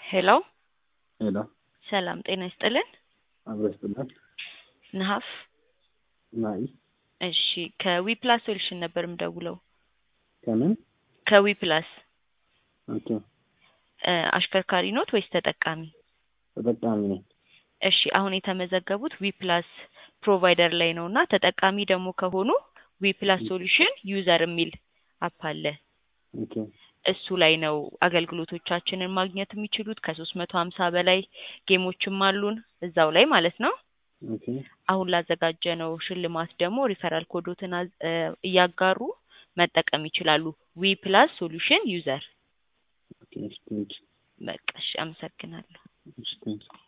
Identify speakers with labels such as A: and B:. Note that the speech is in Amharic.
A: ሄሎ
B: ሄሎ
A: ሰላም ጤና ይስጥልን።
B: አብረስጥናል
A: ነሀፍ
B: ናይ
A: እሺ ከዊ ፕላስ ሶሉሽን ነበር የምደውለው።
B: ከምን
A: ከዊ ፕላስ
B: ኦኬ
A: እ አሽከርካሪ ኖት ወይስ ተጠቃሚ?
B: ተጠቃሚ ነኝ።
A: እሺ አሁን የተመዘገቡት ዊ ፕላስ ፕሮቫይደር ላይ ነው እና ተጠቃሚ ደግሞ ከሆኑ ዊ ፕላስ ሶሉሽን ዩዘር የሚል አፕ አለ።
B: ኦኬ
A: እሱ ላይ ነው አገልግሎቶቻችንን ማግኘት የሚችሉት። ከሶስት መቶ ሀምሳ በላይ ጌሞችም አሉን እዛው ላይ ማለት ነው።
B: ኦኬ
A: አሁን ላዘጋጀ ነው ሽልማት ደግሞ ሪፈራል ኮዶትን አዝ- እ እያጋሩ መጠቀም ይችላሉ። ዊ ፕላስ ሶሉሽን ዩዘር
B: ኦኬ እሺ ቴንክ
A: በቃ እሺ፣ አመሰግናለሁ።
B: እሺ ቴንክ